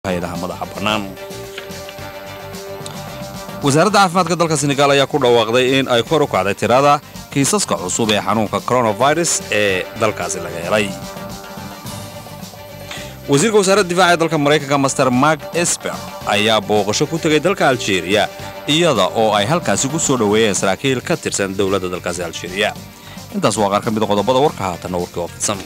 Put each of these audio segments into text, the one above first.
hay-adaha madaxa bannaan wasaaradda caafimaadka dalka senegaal ayaa ku dhawaaqday in ay kor u kacday tirada kiisaska cusub ee xanuunka coronavirus ee dalkaasi laga helay wasiirka wasaaradda difaaca ee dalka maraykanka master mark esper ayaa booqasho ku tegay dalka aljeeriya iyada oo ay halkaasi ku soo dhoweeyeen saraakiil ka tirsan dowladda dalkaasi aljeeriya intaas waa qaar ka mida qodobada warka haatanna warkii oo fidsan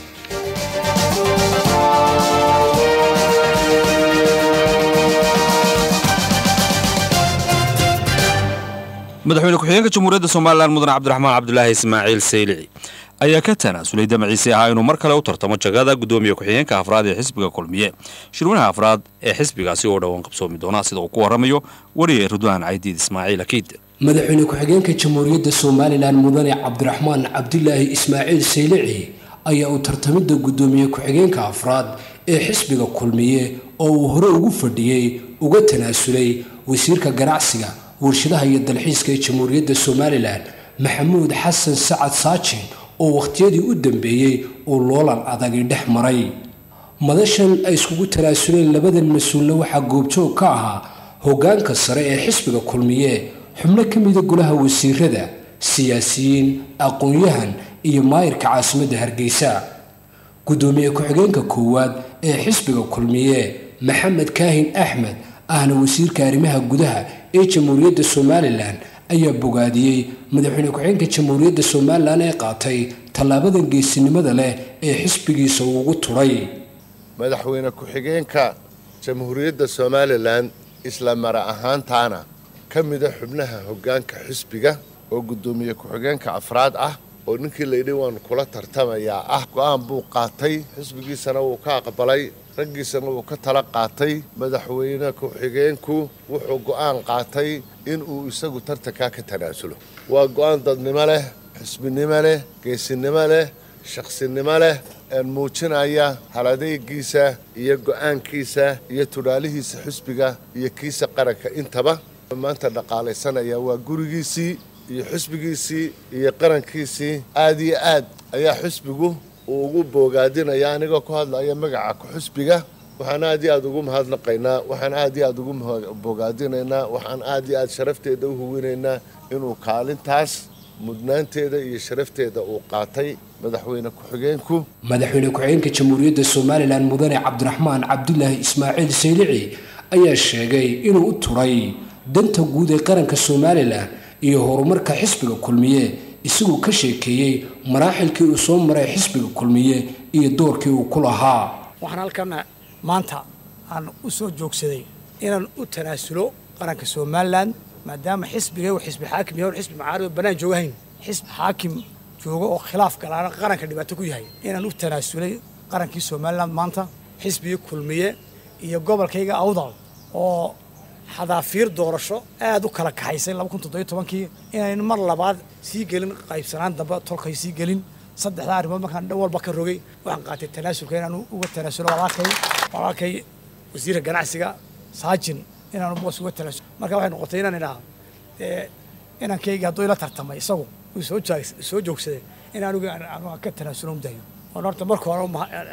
madaxweyne ku-xigeenka jamhuuriyadda somalilan mudane cabdiraxmaan cabdulaahi ismaaciil saylici ayaa ka tanaasulay damaciisi ahaa inuu mar kale u tartamo jagada gudoomiye ku-xigeenka afraad ee xisbiga kulmiye shirweynaha afraad ee xisbigaasi oo dhowaan qabsoomi doona sida uu ku warramayo wariye ridwaan caydiid ismaaciil akiid madaxweyne ku-xigeenka jamhuuriyadda somalilan mudane cabdiraxmaan cabdilaahi ismaaciil saylici ayaa uu tartamidda gudoomiye ku-xigeenka afraad ee xisbiga kulmiye oo uu hore ugu fadhiyey uga tanaasulay wasiirka ganacsiga warshadaha iyo dalxiiska ee jamhuuriyadda somalilan maxamuud xasan sacad saajin oo wakhtiyadii u dambeeyey uu loolan adagi dhex maray madashan ay iskugu tanaasuleen labadan mas-uulna waxaa goobjoog ka ahaa hoggaanka sare ee xisbiga kulmiye xubno ka mida golaha wasiirada siyaasiyiin aqoon-yahan iyo maayirka caasimadda hargeysa gudoomiye ku-xigeenka koowaad ee xisbiga kulmiye maxamed kaahin axmed ahna wasiirka arrimaha gudaha ee jamhuuriyadda somalilan ayaa bogaadiyey madaxweyne ku-xigeenka jamhuuriyadda somalilan ee qaatay tallaabadan geesinimada leh ee xisbigiisa uu ugu turay madaxweyne ku-xigeenka jamhuuriyadda somalilan isla mara ahaantaana ka mida xubnaha hoggaanka xisbiga oo guddoomiye ku-xigeenka afraad ah oo ninkii layidhi waan kula tartamayaa ah go-aan buu qaatay xisbigiisana wuu ka aqbalay raggiisana wuu ka tala qaatay madaxweyne ku-xigeenku wuxuu go'aan qaatay inuu isagu tartankaa ka tanaasulo waa go'aan dadnimo leh xisbinimo leh geesinimo leh shaqsinimo leh muujinaya haladeygiisa iyo go'aankiisa iyo tudhaalihiisa xisbiga iyo kiisa qaranka intaba maanta dhaqaalaysanaya waa gurigiisii iyo xisbigiisii iyo qarankiisii aad iyo aad ayaa xisbigu uu ugu boogaadinaya anigoo ku hadlaya magaca ku-xisbiga waxaan aad iyo aad ugu mahadnaqaynaa waxaan aad iyo aad ugu bogaadinaynaa waxaan aad iyo aad sharafteeda u huwinaynaa inuu kaalintaas mudnaanteeda iyo sharafteeda uu qaatay madaxweyne ku-xigeenku madaxweyne ku-xigeenka jamhuuriyadda somalilan mudane cabdiraxmaan cabdilaahi ismaaciil saylici ayaa sheegay inuu u turay danta guud ee qaranka somalilan iyo horumarka xisbiga kulmiye isagoo ka sheekeeyey maraaxilkii uu soo maray xisbiga kulmiye iyo doorkii uu ku lahaa waxaan halkana maanta aan u soo joogsaday inaan u tanaasulo qaranka somalilan maadaama xisbiga uu xisbi xaakim yahay xisbi macaarib oo bannaan joogahayn xisbi xaakim joogo oo khilaaf galaana qaranka dhibaato ku yahay inaan u tanaasulay qarankii somalilan maanta xisbigii kulmiye iyo gobolkayga awdal oo xadaafiir doorasho aad u kala kaxaysay kii inayn mar labaad sii gelin qaybsanaan dambe tolkay sii gelin saddexdaa arrimood markaan dhan walba ka rogay waxaan qaatay tanaasulka inaan uga tanaasulo walaalkay walaalkay wasiirka ganacsiga saajin inaan boos uga tanaasulo marka waxay noqotay inaan idhaha dee inankayga hadduu ila tartamay isagu uu soo soo joogsaday in anigu aan ka tanaasulo udayo oon horta marka hore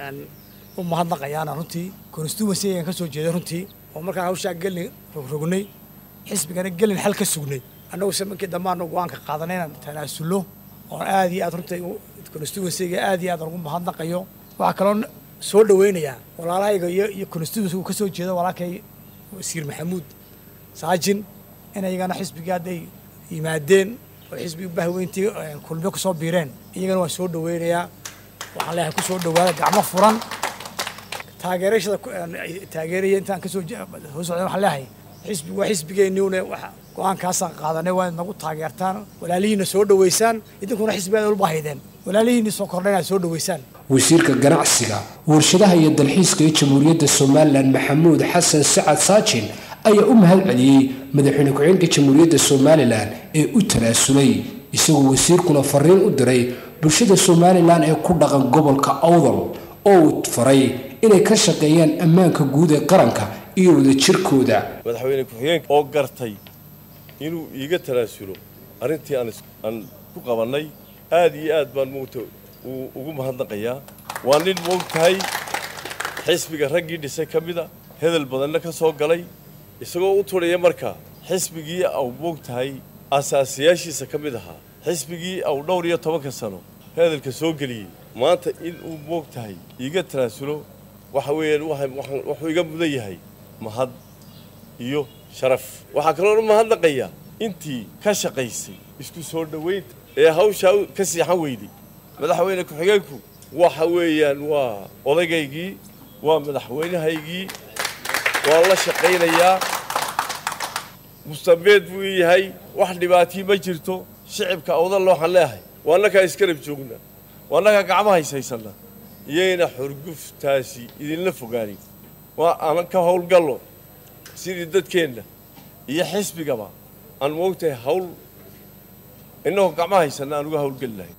u mahadnaqayaana runtii constituency ayaan ka soo jeeday runtii oo markaan hawshaa gelin rogrognay xisbigana gelin xal ka sugnay annagu se markii dambe aanu go-aanka qaadanay inaan tanaasullo oon aad iyo aad runtii constituencyga aad iyo aad ugu mahadnaqayo waxaa kaloo soo dhaweynayaa walaalahayga iyo iyo constituency uu ka soo jeedo walaalkay wasiir maxamuud saajin in iyagana xisbigii hadday yimaadeen oo xisbigii bahweyntii kulmiyo kusoo biireen iyagana waan soo dhaweynayaa waxaan leeyahay kusoo dhawaada gacmo furan taageerashada taageeraya intaan kasoo hoos socday waxaan leeyahay xisbi waa xisbigeenniune go-aankaasaan qaadanay waa inaad nagu taageertaan walaalihiina soo dhaweysaan idinkuna xisbigaada ulba haydeen walaalihiinii soo kordha inaad soo dhaweysaan wasiirka ganacsiga warshadaha iyo dalxiiska ee jamhuuriyadda somalilan maxamuud xasan sacad saajin ayaa u mahad celiyey madaxweyne ku-xigeenka jamhuuriyadda somalilan ee u tanaasulay isagoo wasiirkuna fariin u diray bulshada somalilan ee ku dhaqan gobolka awdal oo uu faray inay ka shaqeeyaan ammaanka guud ee qaranka iyo wadajirkooda madaxweyne ku-xigeenka oo gartay inuu iiga tanaasulo arrintii aan ku qabannay aad iyo aad baan moogta ugu mahadnaqayaa waa nin moogtahay xisbiga raggii dhisay ka mida hedel badanna ka soo galay isagoo u turaya markaa xisbigii au moog tahay asaasiyaashiisa ka mid ahaa xisbigii au dhowr iyo tobanka sano hedelka soo geliyey maanta in uu moog tahay iiga tanaasulo waxa weeyaan wuxuu iga mudan yahay mahad iyo sharaf waxaa kaloo u mahadnaqayaa intii ka shaqaysay isku soo dhowaynta ee hawshaa ka siixan weyday madaxweyne ku-xigeenku waxa weeyaan waa odaygaygii waa madaxweynahaygii waan la shaqaynayaa mustameed buu ii yahay wax dhibaatii ma jirto shicibka awdalla waxaan leeyahay waa annakaa iskarab joogna waa annakaa gacmo haysaysanna iyayna xurguftaasi idinla fogaanin waa aanan ka howlgallo sidii dadkeenna iyo xisbigaba aan moogtahay hawl innagoo gacmo haysanna aan uga howlgeli lahayn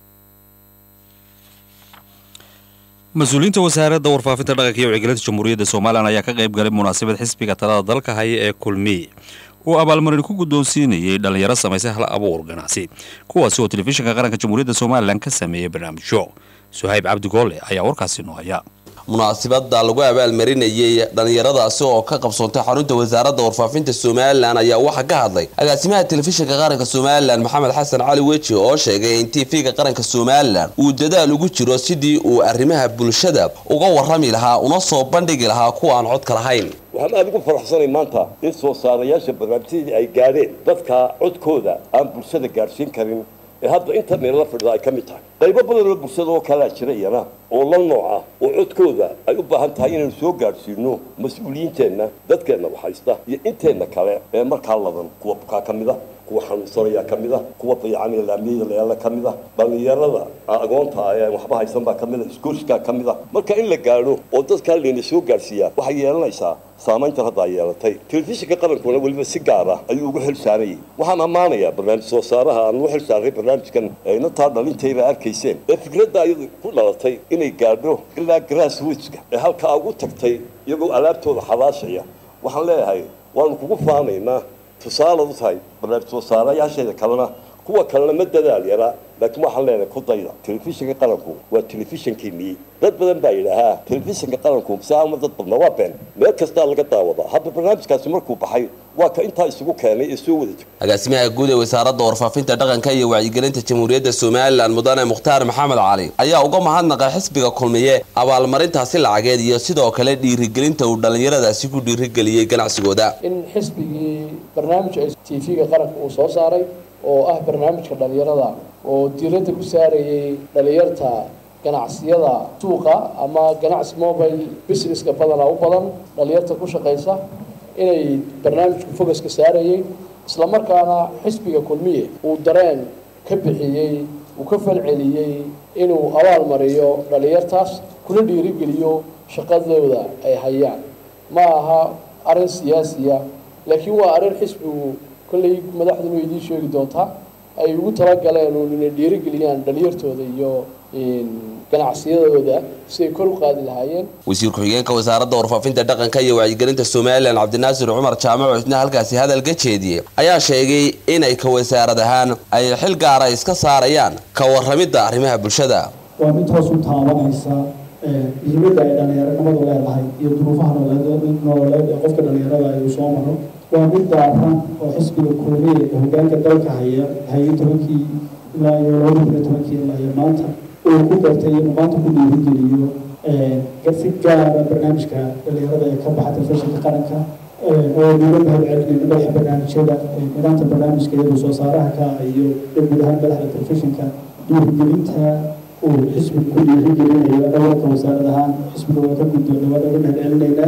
mas-uuliyiinta wasaaradda warfaafinta dhaqanka iyo wacyigelinta jamhuuriyadda somalilan ayaa ka qayb galay munaasabad xisbiga talada dalka haya ee kulmiye uu abaalmarin ku guddoonsiinayay dhallinyaro samaysay hal abuur ganacsi kuwaasi oo telefishinka qaranka jamhuuriyadda somalilan ka sameeyey barnaamijyo suhayb cabdi goolle ayaa warkaasi noo haya munaasabada lagu abaalmarinayay dhallinyaradaasi oo ka qabsoontay xarunta wasaaradda warfaafinta somalilan ayaa waxaa ka hadlay agaasimaha telefishinka qaranka somalilan maxamed xasan cali weji oo sheegay in tv-ga qaranka somalilan uu dadaal ugu jiro sidii uu arrimaha bulshada uga warrami lahaa una soo bandhigi lahaa kuwa aan codka lahayn waxaan aad ugu faraxsanay maanta in soo saarayaasha barnaamijyadii ay gaadheen dadka codkooda aan bulshada gaadhsiin karin ee hadda inta meelala fadhida ay ka mid tahay qaybo badan oo bulshada oo kalaa jira iyana oo la nooc ah oo codkooda ay u baahan tahay inaynu soo gaadhsiino mas-uuliyiinteenna dadkeenna waxhaysta iyo inteenna kale ee markaa ladan kuwa bukaa ka mid a kuwa xanuunsanaya ka mid a kuwa dayacan laamiyada leela ka mid a dhallinyarada agoonta ee waxba haysan baa ka mid a iskoolskaa ka mid a marka in la gaadho oo dadkaa layna soo gaadhsiiyaa waxay yeelanaysaa saamayntan hadda ay yeelatay telefishinka qarankuna weliba si gaar ah ayuu ugu xil saarayay waxaan ammaanayaa barnaamij soo saaraha aan ugu xil saaray barnaamijkan inantaa dhalintayba arkayseen ee fikradda ayadu ku dhalatay inay gaadho ilaa grassrootska ee halkaa ugu tagtay iyagoo alaabtooda xabaashaya waxaan leeyahay waanu kugu faanaynaa tusaalaad u tahay barnaamij soo saarayaasheeda kalena kuwa kalena ma dadaal yaraa laakiin waxaan leenahay ku dayda telefishinka qaranku waa telefishinkiinii dad badan baa yidhaahaa telefishinka qaranku saama dad badna waa been meel kastaa laga daawadaa hadda barnaamijkaasi markuu baxay waa ka intaa isugu keenay ee soo wada jira agaasimaha guud ee wasaaradda warfaafinta dhaqanka iyo wacyigelinta jamhuuriyadda somalilan mudane mukhtaar maxamed cali ayaa uga mahadnaqay xisbiga kulmiye abaalmarintaasi lacageed iyo sidoo kale dhiirigelinta uu dhallinyaradaasi ku dhiirigeliyey ganacsigooda in xisbigii barnaamij tv-ga qaranka uu soo saaray oo ah barnaamijka dhallinyarada oo diiradda ku saarayay dhallinyarta ganacsiyada suuqa ama ganacsi mobile businesska badana u badan dhallinyarta ku shaqaysa inay barnaamijku fogaska saarayay islamarkaana xisbiga kulmiye uu dareen ka bixiyey uu ka falceliyey inuu abaal mariyo dhallinyartaas kuna dhiirigeliyo shaqadooda ay hayaan ma aha arrin siyaasiya laakiin waa arrin xisbigu kolley madaxduna idiin sheegi doontaa ay ugu talagaleen uun inay dhiirigeliyaan dhalinyartooda iyo ganacsiyadooda si ay kor u qaadi lahaayeen wasiir ku-xigeenka wasaaradda warfaafinta dhaqanka iyo wacyigelinta somalilan cabdinaasir cumar jaamaco isna halkaasi hadal ka jeediyey ayaa sheegay inay ka wasaarad ahaan ay xil gaara iska saarayaan ka warramidda arrimaha bulshada waa mid hoos u taabanaysa muhiimadda ay dhallinyaronimadu leedahay iyo duruufaha nololeed ee qofka dhallinyarada ay uu soo maro waa mid daaran oo xisbiga kulmiye ee hogaanka dalka haya haye tobankii ilaa iyo laba kun iyo tobankii ilaa iyo maanta uu ku gartay inuu maanta ku dhiirigeliyo si gaara barnaamijka dhallinyarada ee ka baxa telefishinka qaranka oo nuula mahad celinayno madaxa barnaamijyada nidaamka barnaamijka iyadoo soo saaraha ka iyo guud ahaan madaxda telefishinka dhiirigelinta uu xisbiga ku dhiirigelinayo dhawarka wasaarad ahaan xisbiga waa ka guddoona waa naga mahad celinaynaa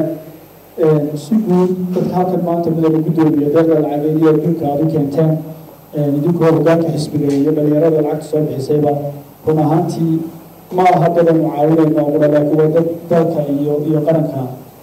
si guud dadka halkan maanta midooda guddoomiya deeqda lacageed iyo adduunka aad u keenteen idinkoo hogaanka xisbiga iyo dhalinyarada lacagta soo bixisayba run ahaantii ma aha dadan u caawinayno qura laakiin waa dad dalka iyo iyo qaranka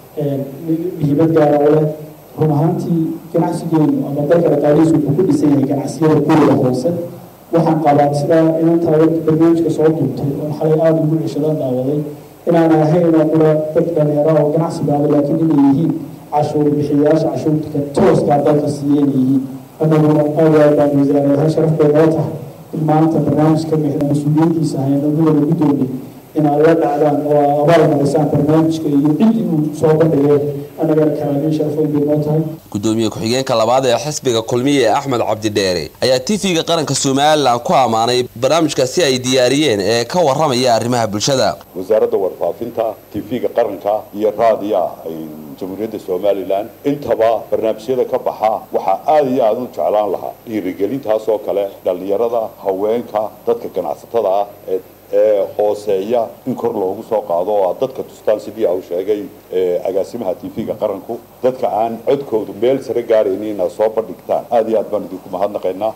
muhiimad gaara u leh run ahaantii ganacsigeenu ama dalka dhaqaalihiisu wuxuu ku dhisan yahay ganacsiyada kuwada hoose waxaan qabaa sidaa inantaa barnaamijka soo duubtay oon xalay aada ugu ceshadaan daawaday inaan ahayn oo qura dad dhalinyaro oo ganacsi baaba laakiin inay yihiin cashuur bixiyayaasha cashuurta tooskaa dalka siiya inay yihiin annaguna aad aad baan wasaarayaal sharaf bay noo tahay in maanta barnaamijka mixda mas-uuliyaddiisa hayno midooda guddoomiye inaad la dhacdaan oo abaal marisaan barnaamijka iyo ciddii uu soo bandhigay annagana karaamiin sharaf weyn bay noo tahay gudoomiye ku-xigeenka labaad ee xisbiga kulmiye axmed cabdidheere ayaa tv-ga qaranka somalilan ku ammaanay barnaamijkaasi ay diyaariyeen ee ka waramaya arrimaha bulshada wasaaradda warfaafinta tv-ga qaranka iyo raadiya jamhuuriyadda somalilan intaba barnaamijyada ka baxa waxaa aada iyo aada u jeclaan lahaa dhiirigelintaas oo kale dhallinyarada haweenka dadka ganacsatada ah ee ee hooseeya in kor loogu soo qaado oo aad dadka tustaan sidii uu sheegay agaasimaha tv-ga qaranku dadka aan codkoodu meel sare gaaraynin inaad soo bandhigtaan aada iyo aad baan idinku mahadnaqaynaa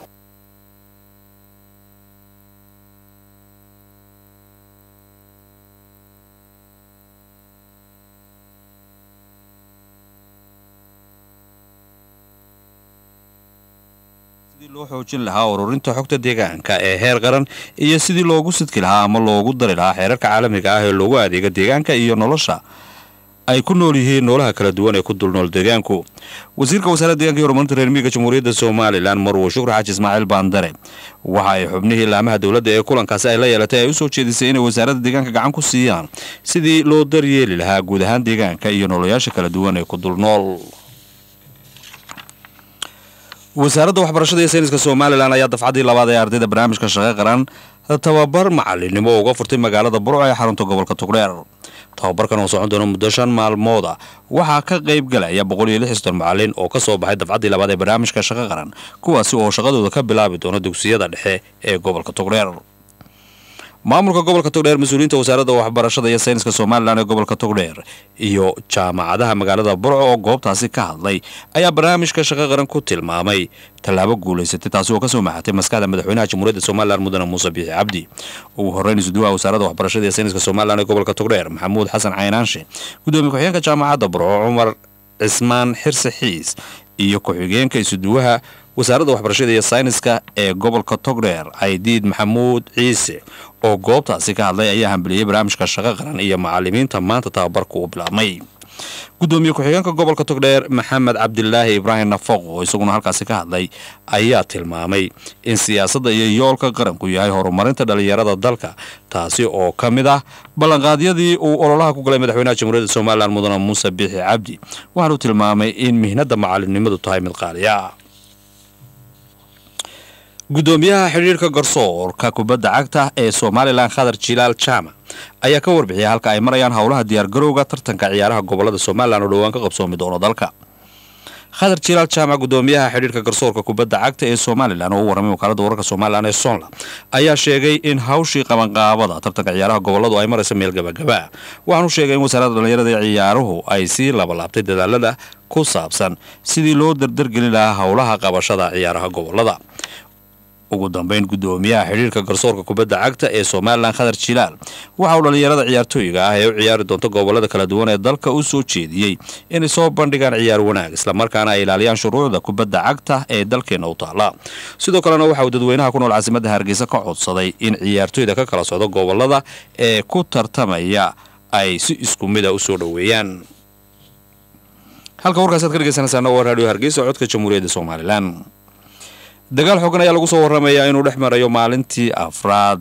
sidii loo xoojin lahaa ururinta xogta deegaanka ee heer qaran iyo sidii loogu sidki lahaa ama loogu dari lahaa xeerarka caalamiga ah ee loogu adeega deegaanka iyo nolosha ay ku nool yihiin noolaha kala duwan ee ku dulnool deegaanku wasiirka wasaaradda deeganka iyo horumarinta reer miyiga jamhuuriyadda somalilan marwo shukri xaaji ismaaciil baandare waxa ay xubnihii laamaha dowladda ee kulankaasi ay la yeelatay ay u soo jeedisay inay wasaaradda deegaanka gacan ku siiyaan sidii loo daryeeli lahaa guud ahaan deegaanka iyo noloyaasha kala duwan ee ku dulnool wasaaradda waxbarashada iyo sayniska somalilan ayaa dafcaddii labaad ee ardayda barnaamijka shaqo qaran tababar macalinimo uga furtay magaalada burco ee xarunta gobolka togdheer tababarkan oo socon doona muddo shan maalmooda waxaa ka qayb galaya boqol iyo lixistan macalin oo ka soo baxay dafcaddii labaad ee barnaamijka shaqo qaran kuwaasi oo shaqadooda ka bilaabi doona dugsiyada dhexe ee gobolka togdheer maamulka gobolka togdheer mas-uuliyiinta wasaaradda waxbarashada iyo sayniska somalilan ee gobolka togdheer iyo jaamacadaha magaalada burco oo goobtaasi ka hadlay ayaa barnaamijka shaqo qaran ku tilmaamay tallaabo guulaysatay taasi oo kasoo maxatay maskaxda madaxweynaha jamhuuriyadda somalilan mudane muuse biixi cabdi ugu horreyn isuduwaha wasaaradda waxbarashada iyo sayniska somalilan ee gobolka togdheer maxamuud xasan caynaanshe gudoomiye ku-xigeenka jaamacadda burco cumar cismaan xirse xiis iyo ku-xigeenka isuduwaha wasaaradda waxbarashada iyo sayniska ee gobolka togdheer caydiid maxamuud ciise oo goobtaasi ka hadlay ayaa hambaliyey barnaamijka shaqo qaran iyo macalimiinta maanta tababarka uu bilaabmay gudoomiye ku-xigeenka gobolka togdheer maxamed cabdilaahi ibraahim nafaq oo isaguna halkaasi ka hadlay ayaa tilmaamay in siyaasadda iyo yoolka qaranku yahay horumarinta dhallinyarada dalka taasi oo ka mid ah ballanqaadyadii uu ololaha ku galay madaxweynaha jamhuuriyadda somalilan mudane muuse biixi cabdi waxaanu tilmaamay in mihnadda macalinimadu tahay mid qaaliya gudoomiyaha xidhiirka garsoorka kubadda cagta ee somalilan khadar jilaal jaamac ayaa ka warbixiyay halka ay marayaan howlaha diyaargarowga tartanka ciyaaraha gobolada somalilan oo dhowaan ka qabsoomi doono dalka khadar jilaal jaamac gudoomiyaha xidhiirka garsoorka kubadda cagta ee somalilan oo u warramay wakaalada wararka somalilan ee sonla ayaa sheegay in hawshii qabanqaabada tartanka ciyaaraha goboladu ay marayso meel gabagaba waxaanu sheegay in wasaaradda dhallinyarada ee ciyaaruhu ay sii labalaabtay dadaalada ku saabsan sidii loo dardargelin lahaa howlaha qabashada ciyaaraha gobolada ugu dambeyn gudoomiyaha xidhiirka garsoorka kubadda cagta ee somalilan khadar jilaal waxa uu dhallinyarada ciyaartooyga ah ee u ciyaari doonta gobolada kala duwan ee dalka u soo jeediyey inay soo bandhigaan ciyaar wanaag islamarkaana ay ilaaliyaan shuruucda kubadda cagta ee dalkeena u taala sidoo kalena waxa uu dadweynaha ku nool caasimadda hargeysa ka codsaday in ciyaartooyda ka kala socdo gobolada ee ku tartamaya ay si isku mida u soo dhoweeyaan halka warkaas aad ka dhegeysanaysaana waa raadiyo hargeysa codka jamhuuriyadda somalilan dagaal xoogan ayaa lagu soo warramayaa inuu dhex marayo maalintii afraad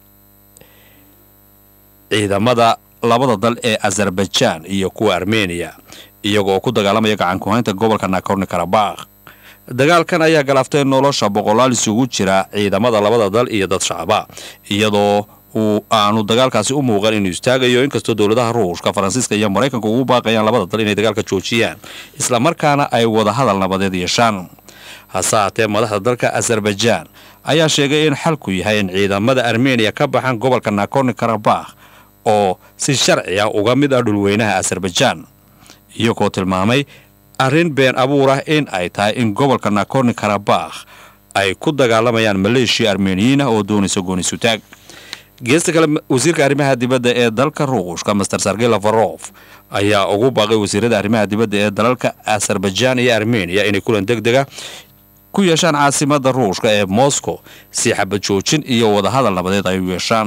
ciidamada labada dal ee azarbajaan iyo kuwa armeniya iyagoo ku dagaalamaya gacankuhaynta gobolka nakorni karabakh dagaalkan ayaa galaaftay nolosha boqolaal isugu jira ciidamada labada dal iyo dad shacaba iyadoo uu aanu dagaalkaasi u muuqan inuu istaagayo inkastoo dowladaha ruushka faransiiska iyo maraykanka ugu baaqayaan labada dal inay dagaalka joojiyaan islamarkaana ay wadahadal nabadeed yeeshaan hase haatee madaxda dalka azarbajaan ayaa sheegay in xalku yahay in ciidamada armeniya ka baxaan gobolka nakorni karabakh oo si sharci ah uga mid ah dhulweynaha azarbajaan iyagoo tilmaamay arrin been abuur ah in ay tahay in gobolka nakorni karabakh ay ku dagaalamayaan maleeshiya armeniyiin ah oo doonaysa goonisutaag geesta kale wasiirka arrimaha dibadda ee dalka ruushka master sergey lafarof ayaa ugu baaqay wasiirada arrimaha dibadda ee dalalka azarbajaan iyo armeniya inay kulan deg dega ku yeeshaan caasimadda ruushka ee moscow si xabad joojin iyo wadahadal nabadeed ay u yeeshaan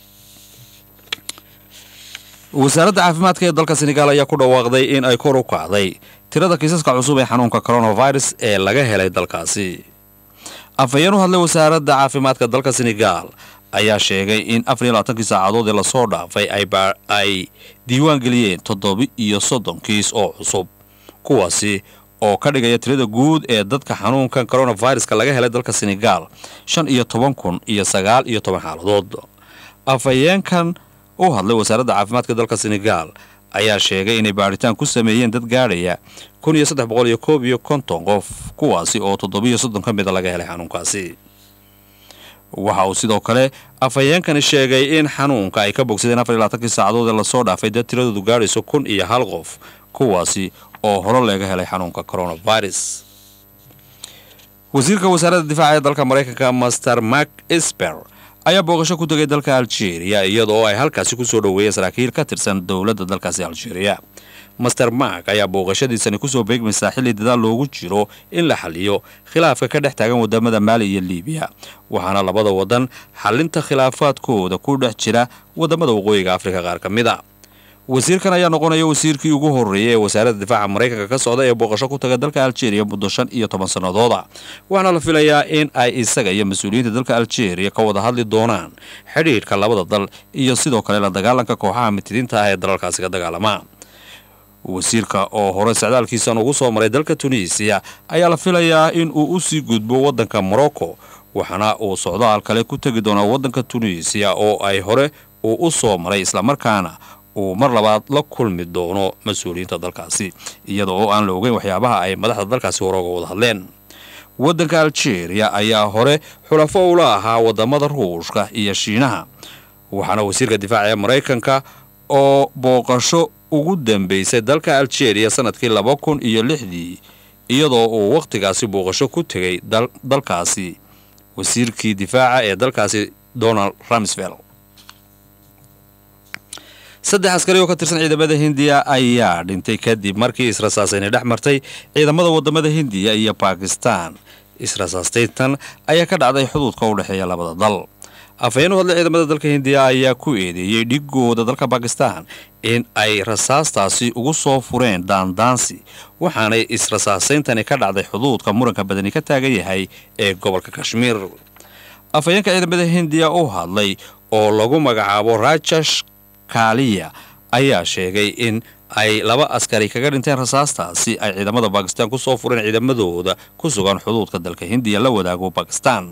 wasaaradda caafimaadka ee dalka senegaal ayaa ku dhawaaqday in ay kor u kacday tirada kiisaska cusub ee xanuunka coronavirus ee laga helay dalkaasi afhayeen u hadlay wasaaradda caafimaadka dalka senegaal ayaa sheegay in afar iyo labaatankii saacadood ee lasoo dhaafay ay diiwaan geliyeen toddoba iyo soddon kiis oo cusub kuwaasi oo ka dhigaya tirada guud ee dadka xanuunkan coronaviruska laga helay dalka senegaal shan iyo toban kun iyo sagaal iyo toban xaaladood afhayeenkan u hadlay wasaaradda caafimaadka dalka senegaal ayaa sheegay inay baadhitaan ku sameeyeen dad gaadhaya kun iyo saddex boqol iyo koob iyo konton qof kuwaasi oo toddobiyo soddon ka mida laga helay xanuunkaasi waxa uu sidoo kale afhayeenkani sheegay in xanuunka ay ka bogsadeen afar iyo labaatankii saacadood ee lasoo dhaafay dad tiradoodu gaadhayso kun iyo hal qof kuwaasi oo hore laga helay xanuunka coronavirus wasiirka wasaaradda difaaca ee dalka maraykanka master mark esper ayaa booqasho ku tegay dalka algeria iyadoo ay halkaasi kusoo dhoweeyeen saraakiil ka tirsan dowladda dalkaasi algeria master mark ayaa booqashadiisani kusoo beegmaysaa xilli dadaal loogu jiro in la xaliyo khilaafka ka dhex taagan wadamada maali iyo liibiya waxaana labada wadan xalinta khilaafaadkooda ku dhex jira wadamada waqooyiga afrika qaar ka mid a wasiirkan ayaa noqonaya wasiirkii ugu horreeyay ee wasaaradda difaaca maraykanka ka socda ee booqasho ku taga dalka algeria muddo shan iyo toban sannadooda waxaana la filayaa in ay isaga iyo mas-uuliyiinta dalka algeria ka wada hadli doonaan xidhiidhka labada dal iyo sidoo kale la dagaalanka kooxaha mitidiinta ah ee dalalkaasi ka dagaalama wasiirka oo hore socdaalkiisan ugu soo maray dalka tunisiya ayaa la filayaa in uu usii gudbo waddanka morocco waxaana uu socdaal kale ku tegi doonaa waddanka tunisiya oo ay hore uu u soo maray islamarkaana uu mar labaad la kulmi doono mas-uuliyiinta dalkaasi iyada oo aan la ogeyn waxyaabaha ay madaxda dalkaasi hore uga wada hadleen waddanka algeria ayaa hore xulafo ula ahaa wadamada ruushka iyo shiinaha waxaana wasiirka difaaca ee maraykanka oo booqasho ugu dambeysay dalka algeria sanadkii laba kun iyo lixdii iyadoo uu wakhtigaasi booqasho ku tegay dalkaasi wasiirkii difaaca ee dalkaasi donald ramsvel saddex askari oo ka tirsan ciidamada hindiya ayaa dhintay kadib markii israsaasayna dhex martay ciidamada wadamada hindiya iyo bakistan israsaastayntan ayaa ka dhacday xuduudka u dhexeeya labada dal afhayeen u hadlay ciidamada dalka hindiya ayaa ku eedeeyey dhigooda dalka bakistan in ay rasaastaasi ugu soo fureen daandaansi waxaanay israsaasayntani ka dhacday xuduudka muranka badani ka taagan yahay ee gobolka kashmiir afhayeenka ciidamada hindiya u hadlay oo lagu magacaabo rajash kaaliya ayaa sheegay in ay laba askari kaga dhinteen rasaastaasi ay ciidamada bakistan ku soo fureen ciidamadooda ku sugan xuduudka dalka hindiya la wadaago bakistan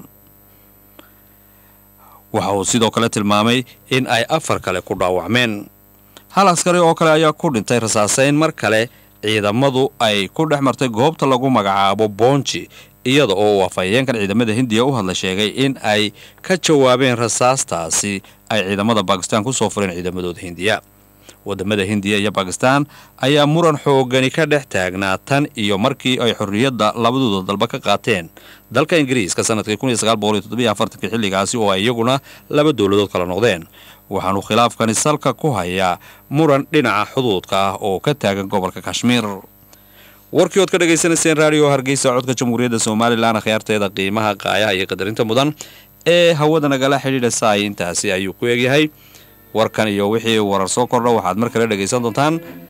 waxa uu sidoo kale tilmaamay in ay afar kale ku dhaawacmeen hal askari oo kale ayaa ku dhintay rasaasayn mar kale ciidamadu ay ku dhex martay goobta lagu magacaabo boonji iyada oo uu afhayeenkan ciidamada hindiya u hadla sheegay in ay ka jawaabeen rasaastaasi ay ciidamada bakistan ku soo fureen ciidamadooda hindiya wadamada hindiya iyo bakistan ayaa muran xoogani ka dhex taagnaa tan iyo markii ay xorriyadda labadooda dalba ka qaateen dalka ingiriiska sanadkii xilligaasi oo ay iyaguna laba dowladood kala noqdeen waxaanu khilaafkani salka ku hayaa muran dhinaca xuduudka ah oo ka taagan gobolka kashmiir warkii ood ka dhagaysanayseen raadiyo hargeysa codka jamhuuriyadda somalilan akhyaarteeda qiimaha qaayaha iyo qadarinta mudan ee hawada nagala xidhiidha saay intaasi ayuu ku egyahay warkan iyo wixii warar soo kordha waxaad mar kale dhegaysan doontaan